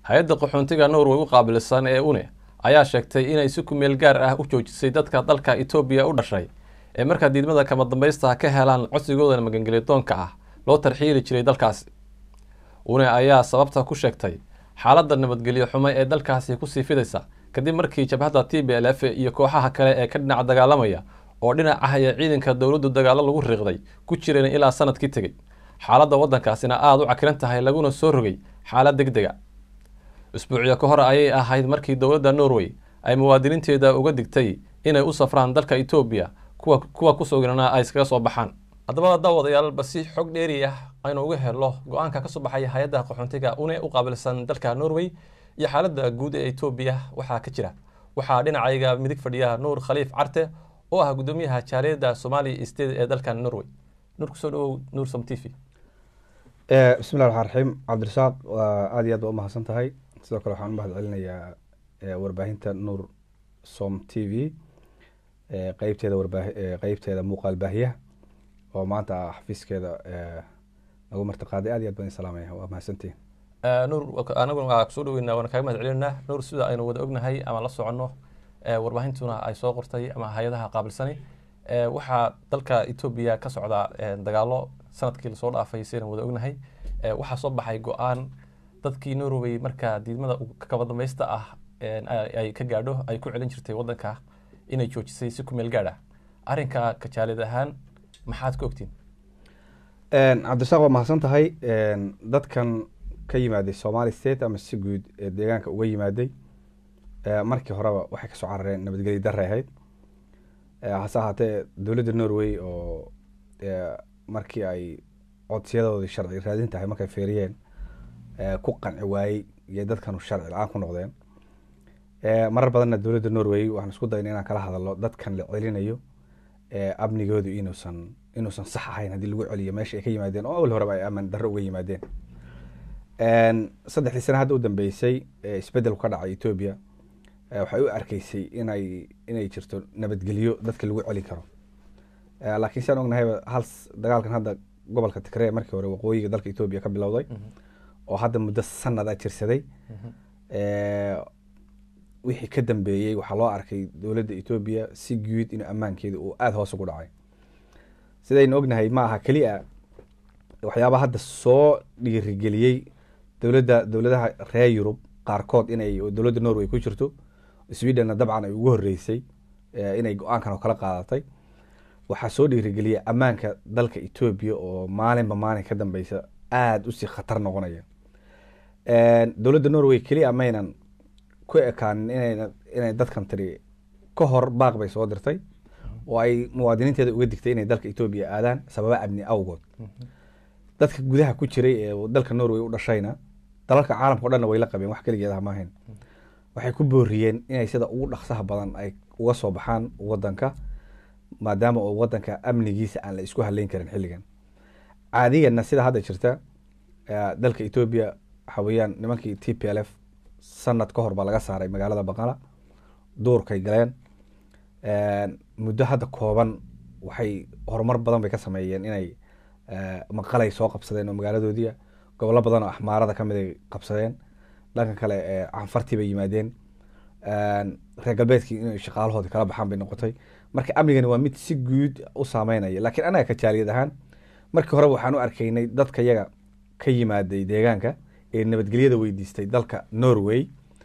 hay-adda qaxoontiga norway u qaabilsan ee une ayaa sheegtay inay si kumeel gaar ah u joojisay dadka dalka etoobiya u dhashay ee markaa diidmada kama dambaysta ka helaan codsigooda magangelyadoonka ah loo tarxiili jiray dalkaasi une ayaa sababta ku sheegtay xaaladda nabadgelyo xumo ee dalkaasi kusii fidaysa kadib markii jabhadda t b l f iyo kooxaha kale ee ka dhinac dagaalamaya oo dhinaca ee ciidanka dowladdu dagaalo lagu riiqday ku jireen ilaa sanadkii tegey xaaladda waddankaasina aada u cakiran tahay laguna soo rogay xaalad deg dega isbuucyo ka hor ayay ahayd markii dowladda norway ay muwaadiniinteeda uga digtay inay u safraan dalka etoobiya kuwa kuwa kusugnana ay iskaga soo baxaan haddaba daawadayaal basi xog dheeri ah aynu uga helo go-aanka kasoo baxaya hay-adda qaxoontiga une u qaabilsan dalka norway iyo xaaladda guud ee etoobiya waxaa ka jira waxaa dhinacayga midig fadhiya nuur khaliif carte oo ah guddoomiyaha jaaliyadda somali state ee dalkan norway nuur kusoo dhawow nuur som t v bismillahi raxmaan raxiim cabdirasaaq waa aada iyo aad ba u mahadsan tahay sidoo kale waxaan u mahad celinayaa warbaahinta nuur som t v qeybteeda warbaahi qeybteeda muuqaal baahiyaha oo maanta xafiiskeeda nagu martiqaaday aad iyo aad baan salaamaya waa mahadsantihin nuur anaguna waa kusoo dhaweynaa waana kaaga mahad celinaa nuur sida aynu wada ognahay ama la soconno warbaahintuna ay soo qortay ama hay-adaha qaabilsani waxaa dalka etoobiya ka socda dagaalo sanadkii lasoo dhaafay saynan wada ognahay waxaa soo baxay go-aan dadkii norway markaa diidmada kaba dambaysta ah ay ka gaadho ay ku celin jirtay waddanka inay joojisay si ku meel gaadh ah arrinka kajaalid ahaan maxaad ka ogtiin cabdirasaaq waa mahadsan tahay dadkan ka yimaaday somali state ama si guud ee deegaanka uga yimaaday markii horeba waxay kasoo carareen nabadgelyo darre ahayd hase ahaatee dowladda norway oo markii ay codsiyadoodii sharci raadin tahay markay feeriyeen ku qanci waayey iyo dadkanu sharci la-aan ku noqdeen marar badanna dowladda norway waxaan isku dayna inaan kala hadalno dadkan la celinayo amnigoodu inuusan inuusan sax ahayn haddii lagu celiyo meesha ay ka yimaadeen oo awal horeba ay aman darro uga yimaadeen saddexdii sana hadda u dambeysay isbeddelku ka dhacay etoobiya waxay u arkeysay inay inay jirto nabadgelyo dadka lagu celin karo laakiin si aan ognahayba hal dagaalkan hadda gobolka tigree markii hore waqooyiga dalka etoobiya ka bilowday oo hadda muddo sanada jirsaday wixii ka dambeeyey waxaa loo arkay dowladda etoobiya si guud in ammaankeeda uu aada hoos ugu dhacay sidaynu ognahay ma aha keliya waxyaabaa hadda soo dhiirigeliyey dowladda dowladaha reer yurub qaarkood inay dowladda norway ku jirto swedenna dabcan ay ugu horeysay inay go-aankan oo kala qaadatay waxaa soo dhiirigeliyay ammaanka dalka etoobiya oo maalinba maalin ka dambeysa aada usii khatar noqonaya dowladda norway keliya maynan ku ekaanin inayna inay dadkan tiri ka hor baaq bay soo dirtay oo ay muwaadiniinteeda uga digtay inay dalka etoobiya aadaan sababa amni awgood dadka gudaha ku jiray ee dalka norway u dhashayna dalalka caalamka o dhanna way la qabeen wax keligeedaha maahayn waxay ku booriyeen inay sida ugu dhaqsaha badan ay uga soo baxaan wadanka maadaama oo wadanka amnigiisa aan la isku haleyn karin xilligan caadigana sida hadda jirta dalka etoobiya waxa weeyaan nimankii t p l f sanad ka hor baa laga saaray magaalada baqala duurkay galeen muddo hadda kooban waxay horumar badan bay ka sameeyeen inay maqalay soo qabsadeen oo magaaladoodii gobollo badan oo axmaarada kamid ay qabsadeen dhanka kale canfartii bay yimaadeen reer galbeedkii inay shaqaalahoodii kala baxaan bay noqotay marka amnigani waa mid si guud u saameynaya laakiin anaga ka jaaliyad ahaan markii horeba waxaan u arkaynay dadka yaga ka yimaaday deegaanka ee nabadgelyada weydiistay dalka norway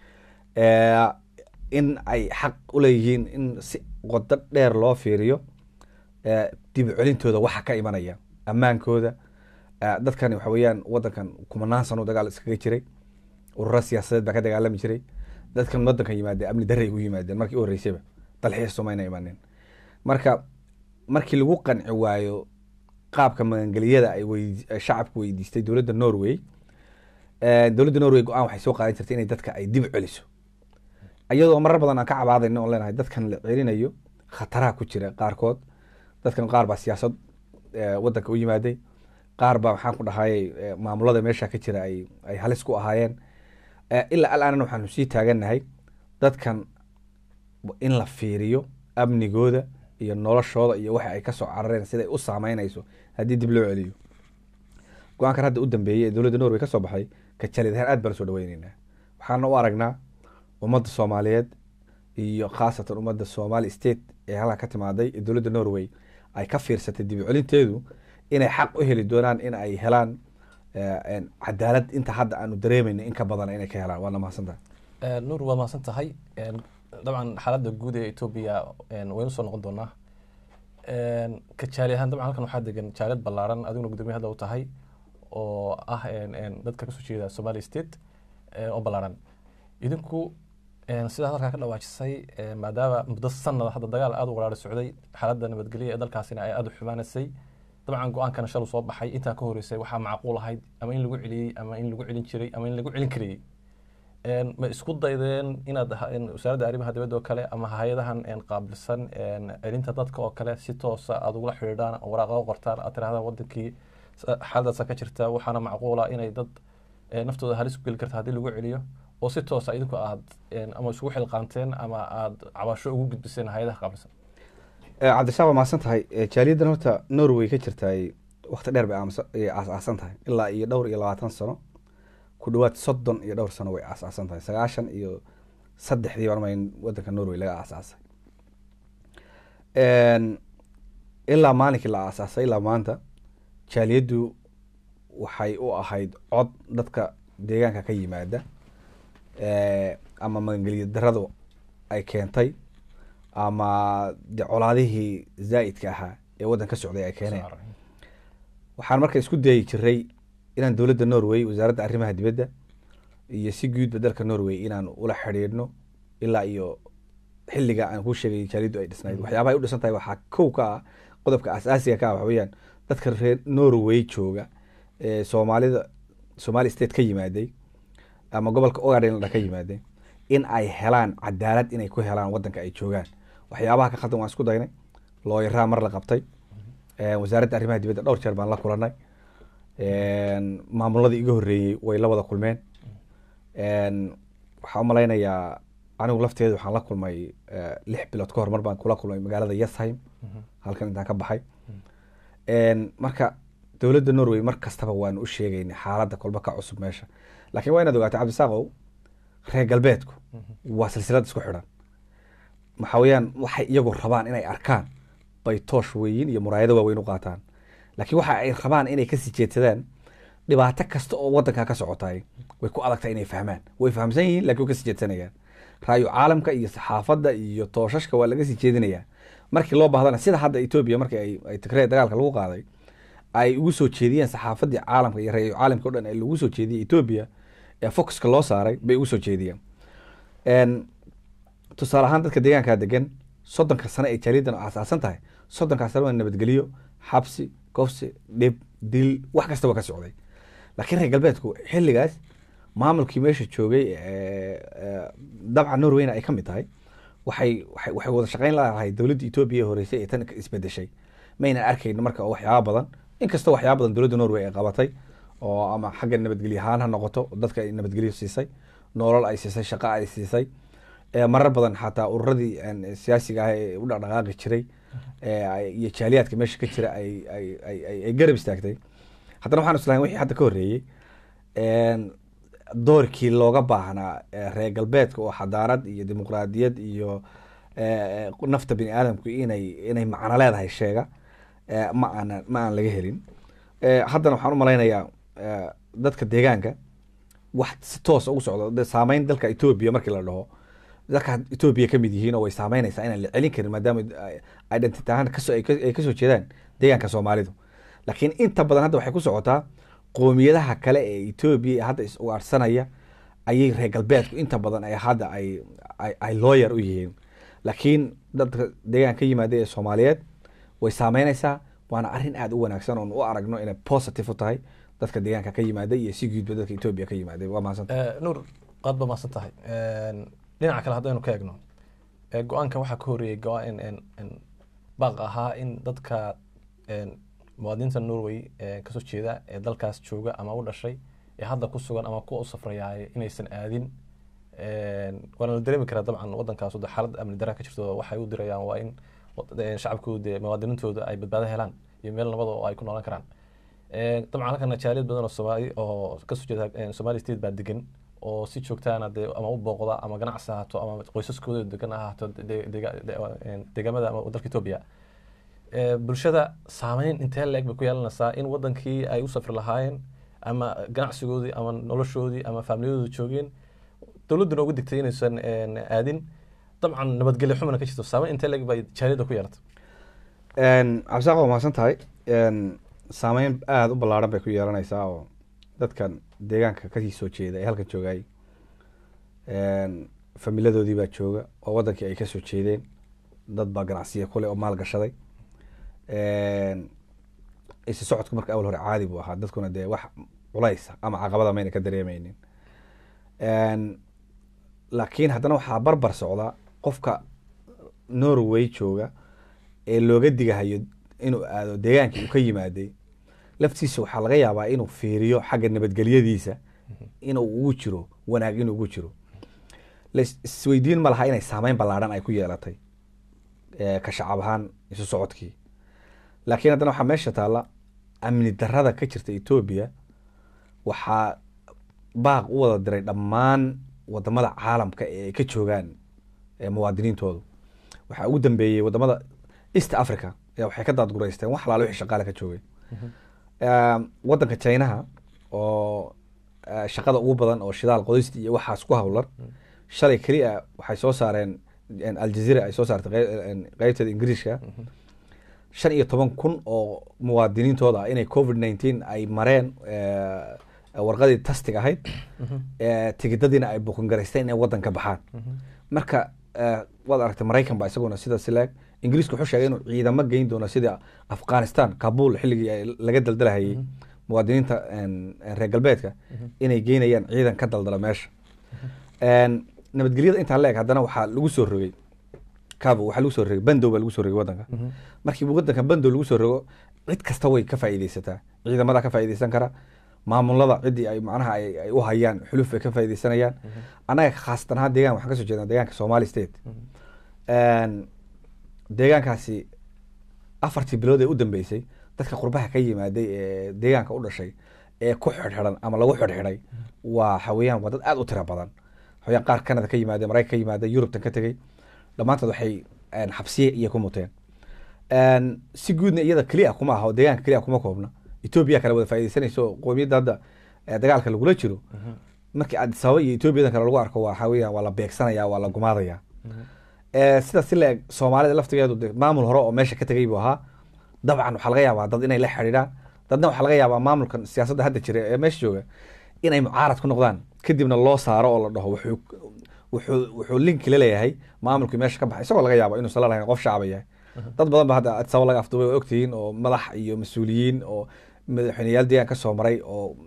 in ay xaq uleeyihiin in si qodo dheer loo fiiriyo dib celintooda waxa ka imanaya ammaankooda dadkani waxa weeyaan wadankan kumanaan sano dagaal iskaga jiray ururo siyaasadeed baa ka dagaalami jiray dadkan wadankan yimaadeen amni darray ugu yimaadeen markii u horreysayba dalxiis somayna imaaneen marka markii lagu qanci waayo qaabka magangeliyada ay wey shacabku weydiistay dowladda norway dowladda norway go-aan waxay soo qaadan jirtay inay dadka ay dib celiso iyadoo marar badan aan ka cabaadayna oo leenahay dadkan la celinayo khataraha ku jira qaarkood dadkan qaar baa siyaasad wadanka u yimaaday qaar baa waxaan ku dhahayay maamulada meesha ka jira ay ay halis ku ahaayeen ilaa alaanana waxaanu sii taagannahay dadkan in la fiiriyo amnigooda iyo noloshooda iyo waxa ay kasoo carareen siday u saameynayso haddii dib loo celiyo go-aankan hadda u dambeeyey ee dowladda norway ka soo baxay ka jalid ahaan aad baan usoo dhaweyneynaa waxaana u aragnaa ummadda soomaaliyeed iyo khaasatan ummadda somali state ee halkaa ka timaaday ee dowladda norway ay ka fiirsatay dib u celinteedu inay xaq u heli doonaan in ay helaan eh, en, cadaalad inta hadda aanu dareemayno in ka badan inay ka helaan waana mahadsantahay Eh, nuur waa mahadsan tahay En, dabcan xaaladda guud ee etoobiya en, waynu soo noqon doonaa En, ka jaali ahaan dabcan halkan waxaa degan jaaliyad ballaaran adiguna gudoomiye hadda u tahay oo ah en, en, dadka kasoo jeeda somali state eh, oo ballaaran idinku en, sidaa halkaa ka dhawaajisay eh, maadaama muddo sanada hadda dagaal aada u qaraari socday xaaladda nabadgelya ee dalkaasina ay aada u xumaanaysay dabcan go-aankana shalu soo baxay intaa ka horeysay waxaa macquul ahayd ama in lagu celiyey ama in lagu celin jiray ama in lagu celin karayey En, ma isku daydeen inaad ha- en, wasaaradda arrimaha dibadda oo kale ama hay-adahan en, qaabilsan en, celinta dadka oo kale si toosa aad ugula xidhiidhaan oo waraaqo u qortaan aad tirahdaan wadankii sa- xaaladaasa ka jirta waxaana macquula inay dad eh, naftooda halis ku geli karta haddii lagu celiyo oo si toosa idinku aad en, ama isugu xilqaanteen ama aad cabasho ugu gudbiseen hay-adaha qaabilsan Eh, cabdishaab waa mahadsan tahay Eh, jaaliyaddan horta norway ka jirtay waqti dheer bay aamusa- ayay aas-aasan tahay ilaa iyo dhowr iyo labaatan sano ku dhawaad soddon iyo dhowr sano way aas-aasan tahay sagaashan iyo saddexdii baan in wadanka norway laga aas-aasay En, ilaa maalinkii la aas-aasay ilaa maanta jaaliyaddu waxay u ahayd cod dadka deegaanka ka yimaada Eh, ama magangelya daradu ay keentay ama de colaadihii zaa'idka ahaa ee waddan ka socday ay keeneen waxaan marka isku dayi jiray inaan dowladda norway wasaaradda arrimaha dibadda iyo si guudba dalka norway inaan ula xidhiidhno ilaa iyo xilliga aan kuu sheegay jaaliyaddu ay dhisnayd waxyaabaha ay u dhisan tahay waxaa kow ka ah qodobka asaasiga ka ah waxa weeyaan dadka reer norway jooga ee soomaalida somali state ka yimaaday ama gobolka ogadenla ka yimaadeen in ay helaan cadaalad inay ku helaan wadanka ay joogaan waxyaabaha ka khaldan waan isku daynay looyaraa mar la qabtay Eh, wasaaradda arrimaha dibadda dhowr jeer baan la kulanay maamuladii iga horreeyey way la wada kulmeen En, waxaan u malaynayaa anigu lafteedu waxaan la kulmay eh, lix bilood ka hor mar baan kula kulmay magaalada yesheim halkan intaan ka baxay En, marka dowladda norway mar kastaba waanu u sheegaynay xaaladda kolba ka cusub meesha laakiin waa inaad ogaatay cabdisaaqow reer galbeedku waa silsilad isku xidhan waxa weeyaan waxay iyagu rabaan inay arkaan bay toosh weeyin iyo muraayado waaweyn u qaataan laakiin waxa ay rabaan inay kasii jeedsadaan dhibaato kasta oo wadanka ka socotay way ku adagtahay inay fahmaan way fahamsan yihiin laakiin way kasii jeedsanayaan raayo caalamka iyo saxaafadda iyo tooshashka waa laga sii jeedinayaa markii loo baahdana sida hadda etoobiya markii ay, ay tigree dagaalka lagu qaaday ay ugu soo jeediyeen saxaafaddii caalamka iyo raayo caalamka o dhan ee lagu soo jeediyey etoobiya ee focuska loo saaray bay ugu soo jeediyeen En, tusaale ahaan dadka deegaankaa degan soddonka sano ay jaaliyadan aasaasan tahay soddonkaa sano waa nabadgelyo xabsi kofsi dhib dil wax kastaba ka socday laakiin reer galbeedku xilligaas maamulkii meesha joogay ee, ee, dabcan norwayna ay ka mid tahay waxay waxay waxay wada shaqayn lahayd dowladda etoobiya ee horeysay ee tan isbedeshay maynan arkayn marka oo waxyaaba badan inkastoo waxyaaba badan dowladda norway ay qabatay oo ama xagga nabadgelyo ahaan ha noqoto oo dadka ay nabadgelyo siisay nolol ay siisay shaqo ay siisay ee marar badan xataa ururadii een, siyaasiga ah ee u dhaqdhaqaaqi jiray ee ay- iyo jaaliyaadka meesha ka jira ay ay ay ay- ay garab istaagtay haddana waxaan islahayn wixii hadda ka horreeyey een, doorkii looga baahnaa ee reer galbeedka oo xadaarad iyo dimuqraadiyad iyo ee, nafta bini aadamku inay inay macno leedahay sheega ee, ma aanan ma aan laga helin Ee, haddana waxaan u malaynayaa ee, dadka deegaanka wax si toos ugu socdo de saameyn dalka etoobiya markii la dhaho dalka etoobiya ka mid yihiin oo way saameynaysaa inaan la celin karin maadaama ay- identity ahaan kasoo ay ka- ay kasoo jeedaan deegaanka soomaalidu laakiin inta badan hadda waxay ku socotaa qoomiyadaha kale ee etoobiya ee hadda is ugaarsanaya ayay reer galbeedku inta badan ay hadda ay ay- ay lawyer u yihiin laakiin dadka deegaanka ka yimaada ee soomaaliyeed way saameynaysaa waana arrin aada u wanaagsan oon u aragno inay positive u tahay dadka deegaanka ka yimaada iyo si guudba dadka etoobiya ka yimaada waa mahadsan Eh, nuur qaad ba mahadsan tahay dhinaca kale haddaynu ka eegno eh, go-aankan waxaa ka horreeyey go-aan in in baaq ahaa in dadka en, muwaadiniinta norway ee kasoo jeeda ee dalkaas jooga ama u dhashay ee hadda ku sugan ama kuwa u safrayaay inaysan aadin En, waana la dareemi karaa dabcan wadankaas de xaalad amni daraa ka jirto waxay u dirayaan waa in wad- eh, shacabkooda dee muwaadiniintooda ay badbaado helaan iyo meel nabada oo ay ku noolaan karaan Eh, dabcan halkan jaaliyad badan oo soomaali oo kasoo jeeda eh, somali state baa degan oo si joogtaana dee ama u booqda ama ganacsi ha ahaato ama qoysaskooda degan ha ahaato de- dega- de- een, deegaamada ama dalka etoobiya Ee, bulshada saameyn intee leeg bay ku yeelanaysaa in wadankii ay u safri lahaayeen ama ganacsigoodii ama noloshoodii ama faamiliyadooda joogeen dowladduna ugu digtay inaysan een, aadin dabcan nabadgelyo xumana ka jirto saameyn intee leeg bay jaaliyadda ku yeelatay cabdisaaq waa mahadsan tahay Een, saameyn aada u ballaaran bay ku yeelanaysaa oo dadkan deegaanka kasii soo jeeda ee halkan joogay Een, familadoodii baa jooga oo wadankii ay kasoo jeedeen dad baa ganacsiya kule oo maal gashaday Een, isi socodku marka awal hore caadi buu ahaa dadkuna dee wax culays ama caqabada mayna ka dareemeynin Een, laakiin haddana waxaa barbar socda qofka norway jooga ee looga digahayo inuu aado deegaankii uu ka yimaaday laftiisa waxaa laga yaabaa inuu fiiriyo xagga nabadgelyadiisa inuu ugu jiro wanaag inuu ugu jiro lais- isweydiin ma laha inay saameyn ballaaran ay ku yeelatay eh, ka shacab ahaan isu socodkii laakiin haddana waxaa meesha taalla amni darrada ka jirta etoobiya waxaa baaq u wada diray dhammaan wadamada caalamka ee ay ka joogaan eh, muwaadiniintoodu waxaa ugu dambeeyey wadamada east africa ayaa waxay ka daadgureysteen wax alaalo wixii shaqaale ka joogay Um, wadanka chinaha oo uh, shaqada ugu badan oo shidaal qodista iyo waxaas ku hawlan shalay keliya waxay soo saareen en, aljazeera ay soo saartay qey- en, qeybteeda ingiriiska shan iyo toban kun oo muwaadiniintooda ah inay covid nineteen ay mareen eh, warqadii tastig ahayd eh, tigidadiina ay buqangaraysteen inay wadan ka baxaan marka eh, waad aragtay maraykan baa isaguna sida sileeg ingiriisku wuxuu sheegay inuu ciidamo geyn doono sida afghanistan kabul xilligii ay laga daldalahayay muwaadiniinta en, en, reer galbeedka inay geynayaan ciidan ka daldala meesha En, nabadgelyada intaan la eg haddana waxaa lagu soo rogay cabo waxaa lagu soo rogay bandow baa lagu soo rogay wadanka markii wadanka bandow lagu soo rogo cid kasta way ka faa'iideysataa ciidamada ka faa'iideysan kara maamulada ciddii ay macnaha ay ay u hayaan xuluf ay ka faa'iideysanayaan annaga khaasatan ahaan deegaan waxaan kasoo jeednaa deegaanka somali state En, deegaankaasi afartii bilood ee u dambeysay dadka qurbaha ka yimaaday ee deegaanka u dhashay ee ku xidhxidhan ama lagu xidhxidhay waa xaweyaan waa dad aada u tira badan xaweyaan qaar canada ka yimaade maraykan ka yimaade yurubtan ka tegey dhammaantood waxay en, xabsiye iyo ku muteen En, si guudna iyada keliya kuma aha oo deegaanka keliya kuma koobna etoobiya kale wada faaideysanayso oo qoomiyadda hadda eh, dagaalka lagula jiro markii addis ababa iyo etoobiyadan kale lagu arko waxa weeyaan waa la beegsanaya waa la gumaadaya Eh, sidaas si la-eg soomaalida laftigeedu de maamul hore oo meesha ka tegay buu ahaa dabcan waxaa laga yaabaa dad inay la xidhiidhaan dadna waxaa laga yaabaa maamulkan siyaasadda hadda jira ee meesha jooga inay mucaarad ku noqdaan kadibna loo saaro oo la dhaho wuxuu wuxuu wuxuu linki la leeyahay maamulkii meesha ka baxay isagoo laga yaabo inuusan la lahayn qof shacaba yahay dad badan ba hadda addis ababa laga afduubay waa ogtihiin oo madax iyo mas-uuliyiin oo madaxweyneyaal deegaan ka soo maray oo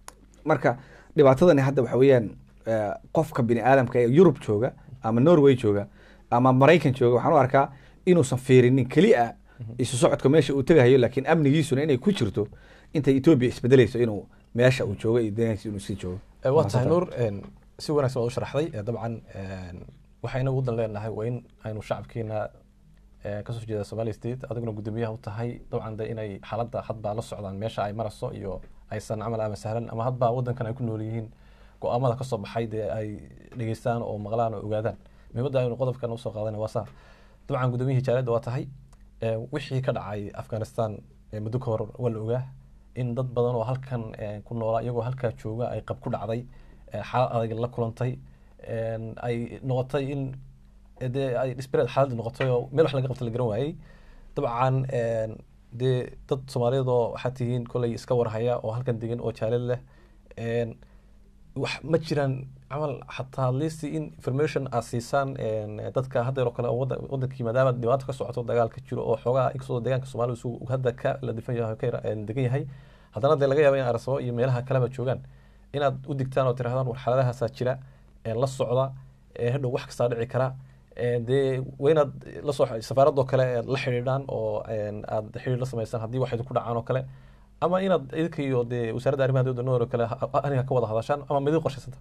marka dhibaatadani hadda waxa weeyaan eh, qofka bini aadamka ee yurub jooga ama norway jooga ama maraykan jooga waxaan u arkaa inuusan fiirinin keliya isu socodka meesha uu tegahayo laakiin amnigiisuna inay ku jirto intay etoobiya isbedelayso inuu meesha uu joogo iyo deegaankiisa inuu sii joogo Eh, waa tahay nuur een, si wanaagsan waad u sharaxday Eh, dabcan een, waxayna ugu dan leenahay waa in aynu shacabkeena eh, kasoo jeeda somali state adiguna guddoomiyaha u tahay dabcan de inay xaaladda hadbaa la socdaan meesha ay marayso iyo aysan camal ama sahlan ama hadbaa wadankan ay ku nool yihiin go-aamada kasoo baxay dee ay dhegeystaan oo maqlaan oo ogaadaan muhiimadda aynu qodobkan usoo qaadana waa saa dabcan guddoomiyihii jaaliyadda waa tahay Eh, wixii ka dhacay afghanistan eh, muddo ka hor waa la ogaa in dad badan oo halkan eh, ku noolaa iyagoo halkaa jooga ay qab ku dhacday eh, xaalad adag la kulantay en, ay noqotay in eh, dee ay disbareed xaalad noqotay oo meel wax laga qabta la garan waayey dabcan en, dee dad soomaaliyeed oo waxaa tihiin kolay iska warhaya oo halkan degan oo jaalid leh en, wax ma jiraan camal xataa listi in information aad siisaan en, dadka haddeer oo kale oo wada- wadankii maadaama dhibaato ka socoto dagaal ka jiro oo xoogaa inkastoo deegaanka soomaalida uu hadda ka la difan yahay ka yara- en, degan yahay haddana dee laga yaaba in arsabo iyo meelaha kaleba joogaan inaad u digtaan oo tirahdaan war xaaladahaasaa jira en, la socda en, hadhow wax kastaa dhici kara en, dee waa inaad la soo safaaradoo kale aad la xidhiidhaan oo en, aad xidhiidh la samaysaan haddii wax idinku dhacaan oo kale ama inaad idinka iyo dee wasaaradda arrimaha dowladda noor oo kale ha- aniga ka wada hadashaan ama midin qorshaysanta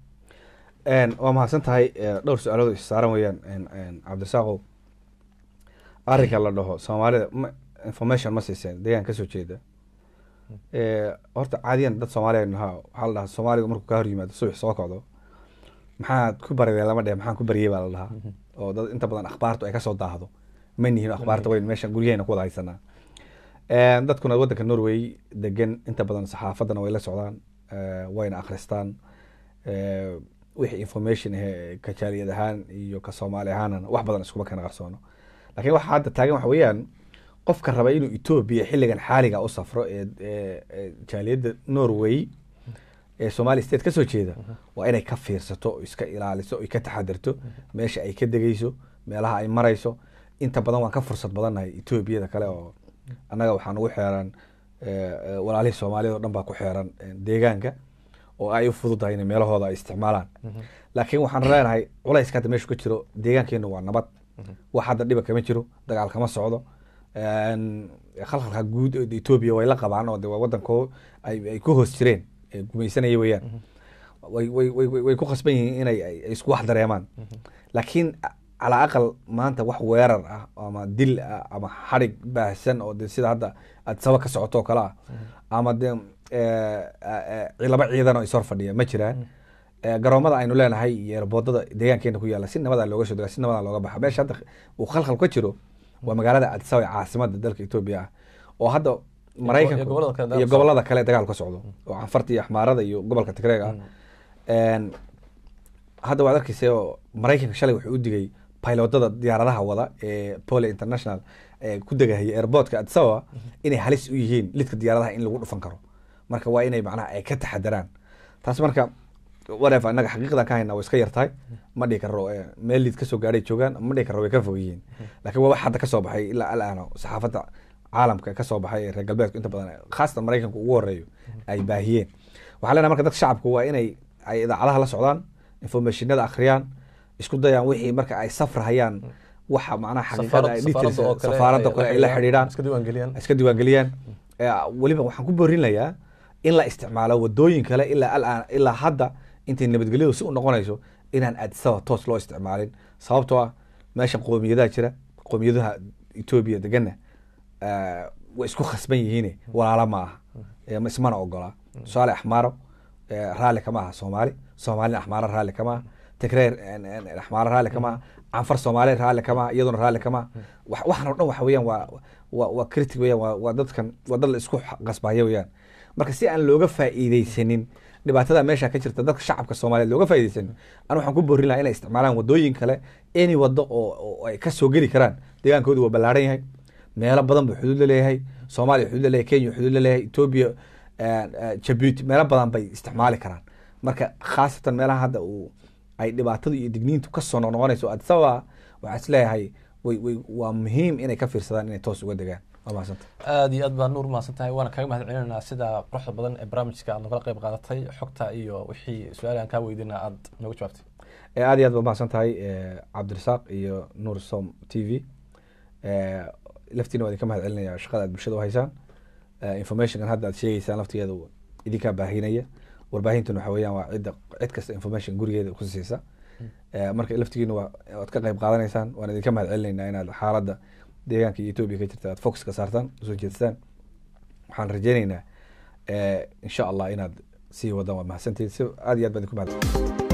En, waa mahadsan tahay eh, dhowr su-aalood is saaran weeyaan en- en, cabdirasaaqow arrinka la dhaho soomaalida ma information ma siiseen deegaan kasoo jeeda Eh, horta caadiyan dad soomaaliya nahaa waxaa la dhahaa soomaaliga markuu kaa hor yimaado subax soo kocdo maxaad ku baridee lama dheh maxaan ku bariyey baa la dhahaa oo dad inta badan akhbaartu ay kasoo daahdo ma nihin akhbaarta weyn meeshan guryaheena ku wada haysanaa Een, dadkuna wadanka norway degan inta badan saxaafadana way la socdaan eh, wayna akhristaan Eh, wixii information ahe ka jaaliyad ahaan iyo ka soomaali ahaanana wax badan iskuma kana qarsoono laakiin waxa hadda taagan waxa weeyaan qofka raba inuu etoobiya xilligan xaaliga u safro ee ee- ee jaaliyadda norway ee somali state kasoo jeeda waa inay ka fiirsato oo iska ilaaliso oo ka taxadirto meesha ay ka degeyso meelaha ay marayso inta badan waan ka fursad badannahay etoobiyada kale oo annaga waxaan ugu xeeran eh, eh, walaalihii soomaaliyad oo dhan baa ku xeeran eh, deegaanka oo ay u fududahay inay meelahooda ay isticmaalaan laakiin waxaan leenahay culayska hadda meeshu ka jiro deegaankeenu waa nabad wax hadda dhiba kama jiro dagaal kama socdo Een, khalkhalka guud ee etoobiya way la qabaan oo de waa wadankoo ay ay ku hoos jireen ee gumaysanaya weeyaan way way way way- way ku khasban yihiin inay ay ay isku wax dareemaan laakiin a- calaa aqal maanta wax weerar ah ama dil ah ama xadhig baahsan oo de sida hadda aad saba ka socoto oo kale ah ama de eh, eh, eh, laba ciidan oo ishor fadhiya ma jiraan Eh, garoomada aynu leenahay iyo erboodada deegaankeena ku yaala si nabadaa looga soo dega si nabadaa looga baxa meesha hadda uu khalkhal ka jiro waa magaalada addis ababa ee caasimada dalka etoobiya ah oo hadda maraykanku gobollada kale dagaal iyo ka gobolada kale dagaal ka socdo oo canfarta iyo axmaarada iyo gobolka tigreeg ah Een, hadda waad arkeysa oo maraykanka shalay wuxuu u digay pilotada diyaaradaha wada ee pole international ee ku degahaya airportka addis ababa inay halis u yihiin lidka diyaaradaha in lagu dhufan karo marka waa inay macnaha ay ka taxadaraan taas marka whatever annaga xaqiiqdan ka haynaa way iska yartahay ma dhihi karo eh, meel liid kasoo gaadhay joogaan ma dhihi karo way ka fog yihiin laakiin waa wax hadda kasoo baxay ilaa alaana saxaafadda caalamka kasoo baxay ee reer galbeedku inta badan khaasatan maraykanku ugu horeeyo ay baahiyeen waxaa leenahay marka dadka shacabku waa inay ay idaacadaha la socdaan informationada akhriyaan isku dayaan wixii marka ay safrahayaan waxa macnaha xaqiiqada ay details safaaradda kale ay la xidhiidhaan iska diiwaangeliyaan iska diiwaangeliyaan Eh, weliba waxaan ku boorinayaa in la isticmaalo wadooyin kale ilaa alaan ilaa hadda intay nabadgelyadu si u noqonayso inaan addisaba toos loo isticmaalin sababtoo ah meesha qoomiyadaha jira qoomiyadaha etoobiya degana eh, way isku khasban yihiin walaala ma aha Eh, ma- ismana ogola tusaale axmaaro eh, raalli kama aha soomaali soomaalina axmaaro raalli kama aha tigreer en- en- axmaaro raalli kama aha canfar soomaali raalli kama aha iyaduna raalli kama aha Wax- waxan oo dhan waxa weeyaan waa waa waa critic weeyaan waa waa dadkan waa dad la isku qasbaya weeyaan marka si aan looga faa'iideysanin dhibaatada meesha ka jirta dadka shacabka soomaaliyeed looga faa'iideysanin anu waxaan ku boorin lahaa inay isticmaalaan wadooyin kale any wado oo oo ay ka soo geli karaan deegaankoodu waa ballaaran yahay meelo badan buu xuduud la leeyahay soomaaliya xuduud la leeyahay kenya xuduud la leeyahay etoobiya jabuuti meelo badan bay isticmaali karaan marka khaasatan meelaha hadda uu ay dhibaatadu iyo digniintu kasoo noqnoqonayso addis ababa waxaa is leeyahay way way waa muhiim inay ka fiirsadaan inay toos uga degaan waa mahadsanta aad iyo aad baa nuur mahadsan tahay waana kaaga mahad celinaynaa sida quruxda badan ee barnaamijka aad nogala qayb qaadatay xogta iyo wixii su-aal aan kaa weydiina aad nooga jawaabtay Eh, aad iyo aad baa mahadsan tahay eh, cabdirasaaq iyo nuur som t v Eh, laftiina waa idinka mahad celinaya shaqada aad bulshada u haysaan Eh, informationkan hadda aad sheegeysaan laftigeeda uu idinkaa baahinaya warbaahintuna waxa weeyaan waa cidda cid kasta information gurigeeda ku siisa Eh, marka laftigiina waa waad ka qayb qaadanaysaan waan idinka mahad celinaynaa inaad xaaladda deegaanka iyo etoobiya ka jirta aad focus ka saartaan usoo jeedisaan waxaan rajeyneynaa eh, insha allah inaad sii wadaan waa mahadsantihiin si aad iyo aad baan idinku mahadsan